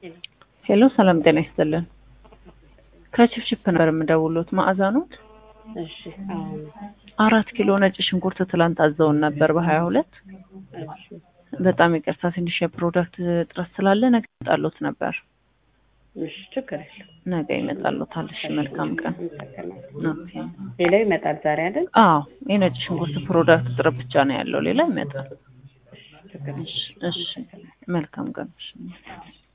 ሄሎ ሰላም ጤና ይስጥልን። ከችፕችፕ ነበር የምደውሉት መዓዛ ኖት? እሺ አሁን አራት ኪሎ ነጭ ሽንኩርት ትላንት አዘውን ነበር በሀያ ሁለት እሺ በጣም ይቅርታ ትንሽ የፕሮዳክት እጥረት ስላለ ነገ ይመጣሉት ነበር። እሺ ችግር የለም። ነገ ይመጣሉታል። እሺ መልካም ቀን። አመሰግናለሁ። ኦኬ። ሌላው ይመጣል ዛሬ አይደል? አዎ የነጭ ሽንኩርት ፕሮዳክት እጥረት ብቻ ነው ያለው፣ ሌላ ይመጣል። ችግር የለም። እሺ እሺ መልካም ቀን። እሺ